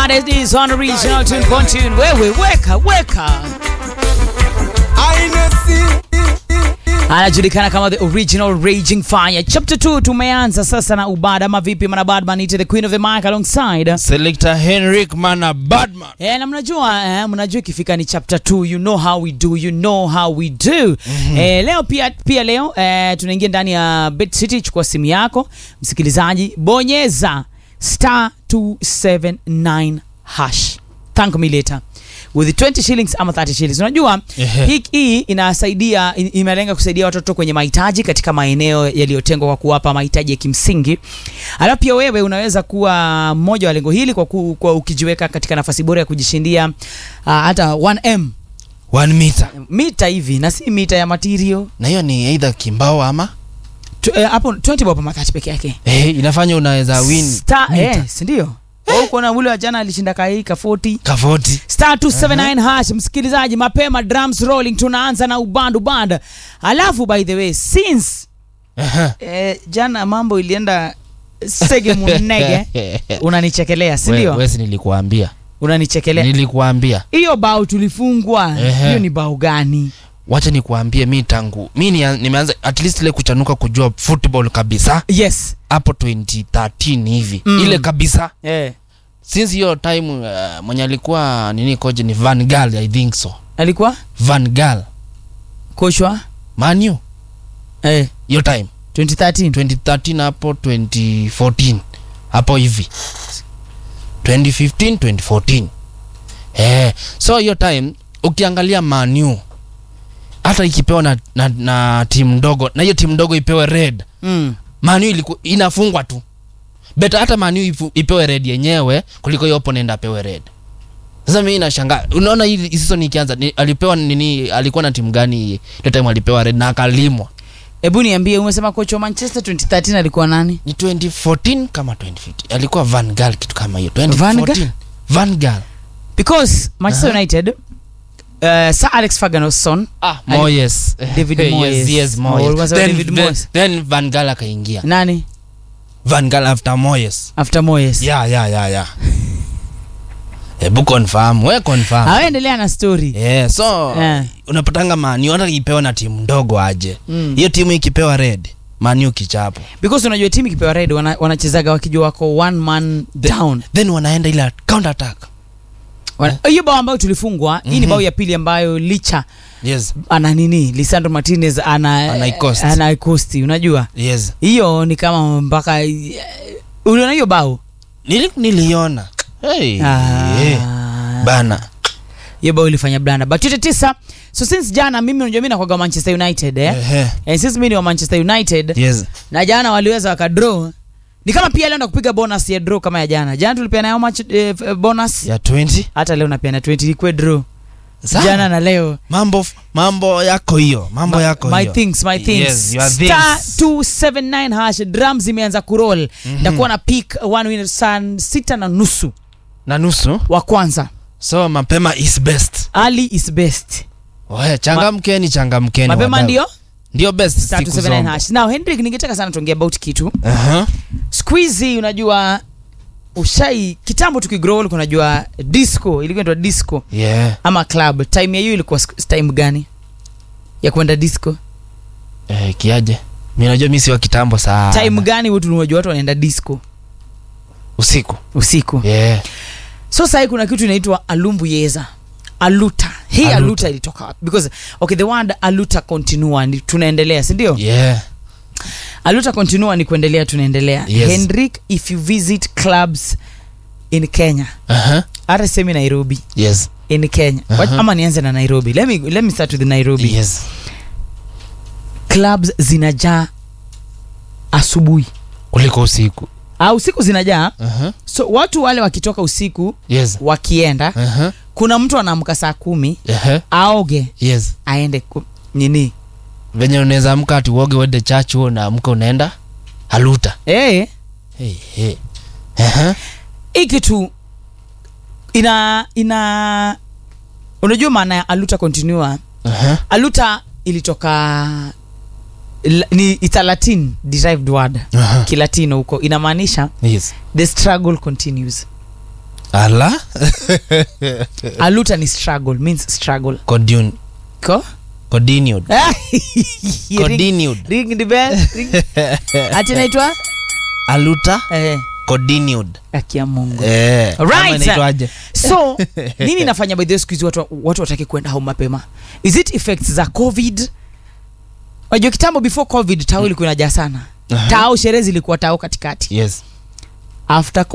baddest is on original tune tune. Wewe weka weka. anajulikana kama the original raging fire chapter 2 tumeanza sasa na ubad ama vipi mana badman ite the queen of the mic alongside Selector Henrik Mana Badman. Eh, na mnajua eh, mnajua ikifika ni chapter 2 you know how we do you know how we do mm-hmm. eh, leo pia pia leo eh, tunaingia ndani ya Bet City chukua simu yako msikilizaji bonyeza star 279 hash thank me later with 20 shillings ama 30 shillings unajua Ehe. hii hii inasaidia in- imelenga kusaidia watoto kwenye mahitaji katika maeneo yaliyotengwa kwa kuwapa mahitaji ya kimsingi alafu pia wewe unaweza kuwa mmoja wa lengo hili kwa, ku, kwa ukijiweka katika nafasi bora ya kujishindia uh, hata 1m One meter. mita hivi na si mita ya material Na hiyo ni either kimbao ama Tu- eh, hapo 20 bob ama 30 peke yake eh, inafanya unaweza win Star, meter. eh, si ndio Au kuona ule wa jana alishinda kai ka 40 kavoti. star 279 hash msikilizaji mapema drums rolling tunaanza na ubandu band alafu by the way since Aha. eh, jana mambo ilienda sege munege unanichekelea si We- ndio Wesi nilikuambia. unanichekelea Nilikuambia. hiyo bao tulifungwa Ehe. hiyo ni bao gani Wacha nikuambie mi tangu mi ni, nimeanza at least ile kuchanuka kujua football kabisa yes hapo 2013 hivi Mm. ile kabisa eh. since hiyo time uh, mwenye alikuwa nini koje ni Van Gaal I think so alikuwa Van Gaal kochwa Manu eh, hiyo time 2013 2013 hapo 2014 hapo hivi 2015 2014 eh so hiyo time ukiangalia manu hata ikipewa na, na, na timu ndogo na hiyo timu ndogo ipewe red mm. manu iliku, inafungwa tu beta hata manu ifu- ipewe red yenyewe kuliko hiyo opponent apewe red sasa mimi nashangaa unaona hii hii season ikianza ni, alipewa nini alikuwa na timu gani ile time alipewa red na akalimwa hebu niambie umesema kocha wa manchester 2013 alikuwa nani ni 2014 kama 2015 alikuwa Van Gaal kitu kama hiyo Van 2014 Gaal? Van Gaal because manchester Aha. united uh, sir alex ferguson ah Ali- Moyes David yes, Moyes. yes Oh, Moyes ulikuwa sema then, David then, Moyes. then Van Gaal akaingia nani Van Gaal after Moyes after moyes yeah yeah yeah yeah hebu confirm we confirm awaendelea na story yeah so Eh. unapatanga mani hata ikipewa na timu ndogo aje Mm. hiyo timu ikipewa red mani kichapo because unajua timu ikipewa red wana, wanachezaga wakijua wako one man down then wanaenda ile counter attack Wana- hiyo bao ambayo tulifungwa hii ni Mhm. bao ya pili ambayo licha yes ana nini lisandro martinez ana Anaikosti. anaikosti unajua yes hiyo ni kama mpaka uliona hiyo bao Nili, niliona hey, Ah. yeah. bana hiyo bao ilifanya blanda but yote tisa so since jana mimi unajua mimi nakwaga manchester united eh? Ehe. and since mimi ni wa manchester united yes na jana waliweza wakadraw ni kama pia leo kupiga bonus ya draw kama ya jana jana tulipeana how much eh, f- bonus ya 20 hata leo napeana 20 ikwe draw Sawa. jana na leo mambo mambo yako hiyo mambo yako my hiyo things my things Yes, your star things. 279 hash drum zimeanza kuroll Mhm. ndakuwa na pick one winner saa sita na nusu na nusu wa kwanza so mapema is best ali is best Oe, changamkeni changamkeni mapema wadau. ndio ndio best star siku 279 zombo. hash now hendrik ningetaka sana tuongea about kitu Aha. squeezy unajua ushai kitambo tukigrow ulikuwa unajua disco ilikuwa inaitwa disco yeah ama club time ya hiyo ilikuwa sk- time gani ya kwenda disco eh, kiaje mi najua mi si wa kitambo sana time gani watu unajua watu wanaenda disco usiku usiku yeah so sahii kuna kitu inaitwa alumbu yeza aluta hii aluta, Aluta. ilitoka wapi because okay the word aluta continua ni tunaendelea sindio yeah aluta continua ni kuendelea tunaendelea Yes. hendrik if you visit clubs in kenya Aha. hata semi nairobi yes in kenya Aha. uh-huh. ama nianze na nairobi let me, let me start with nairobi yes clubs zinajaa asubuhi kuliko usiku au usiku zinajaa Aha. so watu wale wakitoka usiku yes wakienda Aha. kuna mtu anaamka saa kumi Aha. aoge yes aende ku, nini venye unaweza amka ati uoge uende church huo naamka unaenda haluta hey, hey, hey. Aha. hii kitu ina ina unajua maana ya aluta continua Aha. aluta ilitoka la- ni it's a latin derived word Aha. kilatino huko inamaanisha yes the struggle continues ala aluta ni struggle means struggle Continu- ko continued Ring- continued ring the bell ring. ati naitwa aluta eh, continued akia mungu eh Right. ama inaitwaje? so nini nafanya by the way siku hizi watu, watu wataki kwenda home mapema is it effects za covid wajua kitambo before covid tao ilikuwa inajaa sana Aha. tao sherehe zilikuwa tao katikati yes after